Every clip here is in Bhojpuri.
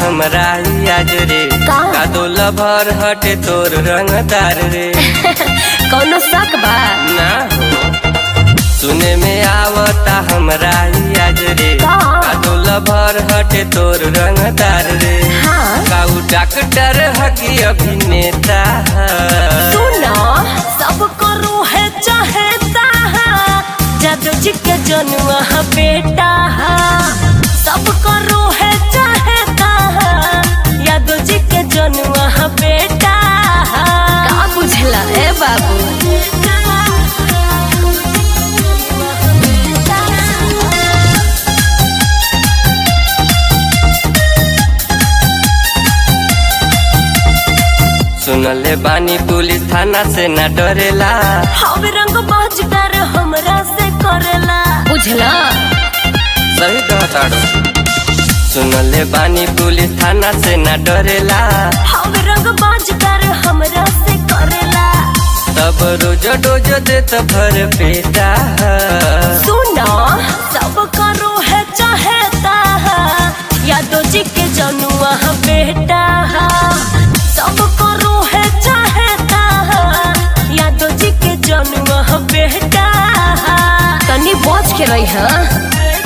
हमरा ही आज रे का? कादो लभर हटे तोर रंगदार रे कौनो शक बा ना हो सुने में आवता हमरा ही आज रे का? कादो लभर हटे तोर रंगदार रे हाँ काऊ डॉक्टर हकी अभिनेता ह। सुनो सब करो है चाहता जादू जी के जनुआ है बेटा सब करो है चाहता यादव जी के जनुआ है बेटा का बुझला ए बाबू सुनले बानी पुलिस थाना से न डरेला हम रंग बाजदार हमरा से करेला बुझला सही कहताड़ो सुनले बानी पुलिस थाना से न डरेला हम रंग बाजदार हमरा से करेला तब रोज डोज देत भर पेटा सुनो सब करो है चाहता यादव जी के जनुआ है बेटा सब करो है चाहता यादव जी के जनुआ है बेटा तनी बच के रही है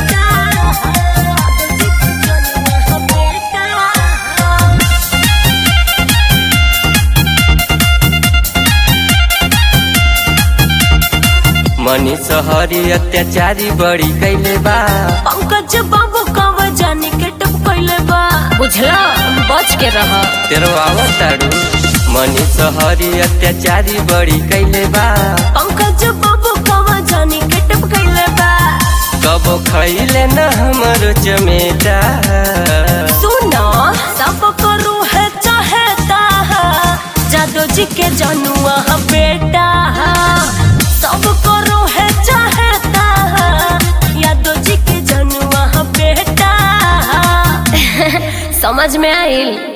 मनी सहरी अत्याचारी बड़ी कैले बा पंकज बाबू कब जाने के टप कैले बा बुझला बच के रह तेरो आवताड़ू मनी सहरी अत्याचारी बड़ी कैले बा पंकज बाबू कब जाने के टप कैले बा कबो खैले न हमरो चमेटा सुनो सब करू है चाहता जादू जी के जनुआ है बेटा सब करू है चाहता यादव जी के जनुआ है बेटा समझ में आइल